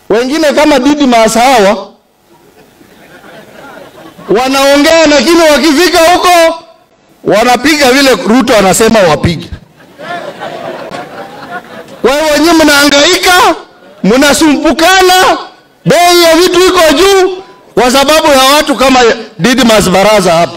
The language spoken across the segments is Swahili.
Wengine kama Didmas hawa wanaongea, lakini wakifika huko wanapiga vile Ruto anasema wapige. Wewe wenyewe mnahangaika, mnasumbukana, bei ya vitu iko juu kwa sababu ya watu kama Didmas Baraza hapa.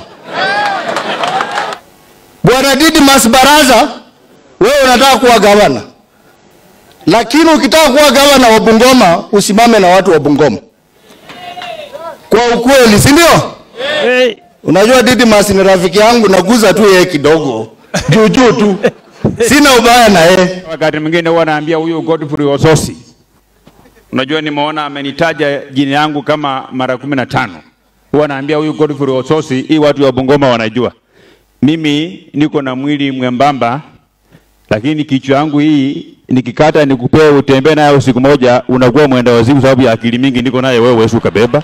Bwana Didmas Baraza, wewe unataka kuwa gavana, lakini ukitaka kuwa gavana wa Bungoma usimame na watu wa Bungoma kwa ukweli, si ndio? Hey. Unajua Didmas ni rafiki yangu, naguza tu yeye kidogo juu juu tu, sina ubaya na yeye. Wakati mwingine huwa naambia huyu Godfrey Ososi, unajua nimeona amenitaja jina yangu kama mara kumi na tano. Huwa naambia huyu Godfrey Ososi, hii watu wa Bungoma wanajua mimi niko na mwili mwembamba, lakini kichwa yangu hii nikikata nikupee utembee nayo siku moja, unakuwa mwenda wazimu sababu ya akili mingi niko naye, wewe wewe ukabeba.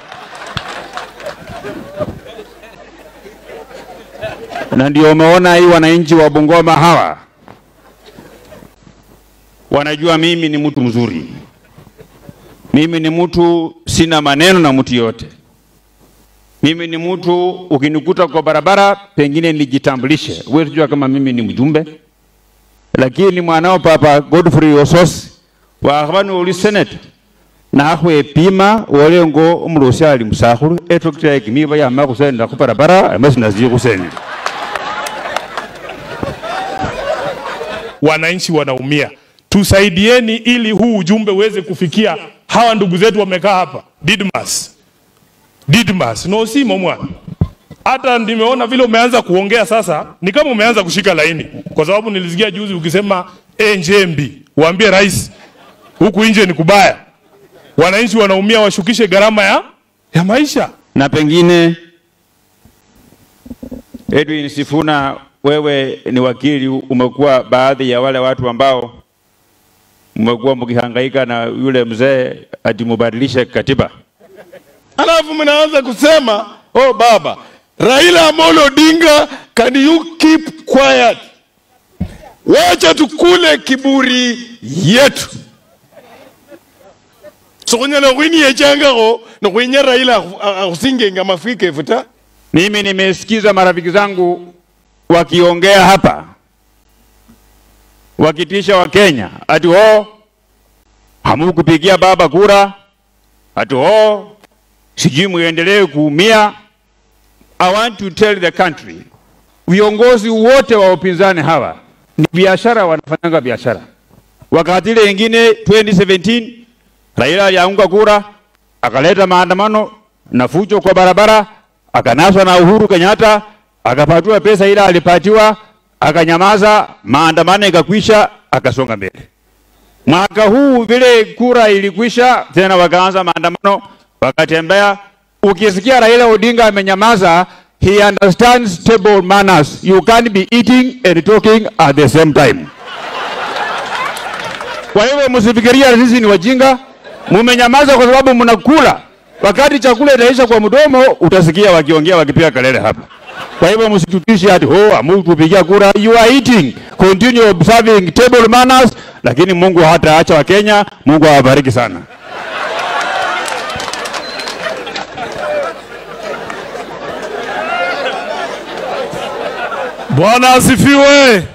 na ndio umeona hii wananchi wa Bungoma hawa wanajua mimi ni mtu mzuri, mimi ni mtu sina maneno na mtu yote. Mimi ni mtu ukinikuta kwa barabara, pengine nijitambulishe, wewe tujua kama mimi ni mjumbe, lakini mwanao Papa Godfrey Osos wakhaba uli senate nakhwe pima wolengo umurusi ali musakhulu etractor yekimiba yama khusendela khubarabara amasinazi khusendela wananchi wanaumia. Tusaidieni ili huu ujumbe uweze kufikia hawa ndugu zetu wamekaa hapa. Didmas, Didmas no simo mwana, hata nimeona vile umeanza kuongea sasa, ni kama umeanza kushika laini, kwa sababu nilisikia juzi ukisema e, Njembi waambie rais huku nje ni kubaya, wananchi wanaumia, washukishe gharama ya, ya maisha. na pengine Edwin Sifuna, wewe ni wakili, umekuwa baadhi ya wale watu ambao mmekuwa mkihangaika na yule mzee ati mubadilishe katiba. Alafu mnaanza kusema oh, baba Raila Amolo Odinga, can you keep quiet? Wacha tukule kiburi yetu sokhunyala khwiniyechangakho nokhwinya Raila akhusingenga mafika efuta Mimi nimesikiza marafiki zangu wakiongea hapa wakitisha Wakenya ati ho hamukupigia baba kura, ati ho sijui muendelee kuumia. I want to tell the country, viongozi wote wa upinzani hawa ni biashara, wanafanyanga biashara. Wakati ile ingine 2017 Raila alianguka kura, akaleta maandamano na fujo kwa barabara, akanaswa na Uhuru Kenyatta, akapatiwa pesa ile alipatiwa, akanyamaza, maandamano ikakwisha, akasonga mbele. Mwaka huu vile kura ilikwisha, tena wakaanza maandamano, wakatembea. Ukisikia Raila Odinga amenyamaza, he understands table manners. You can't be eating and talking at the same time. Kwa hivyo msifikiria sisi ni wajinga, mumenyamaza kwa sababu mnakula. Wakati chakula itaisha kwa mdomo, utasikia wakiongea wakipiga kelele hapa. Kwa hivyo msitutishe ati oh, amukupigia kura. You are eating, continue observing table manners, lakini Mungu hataacha Wakenya. Mungu awabariki sana. Bwana asifiwe.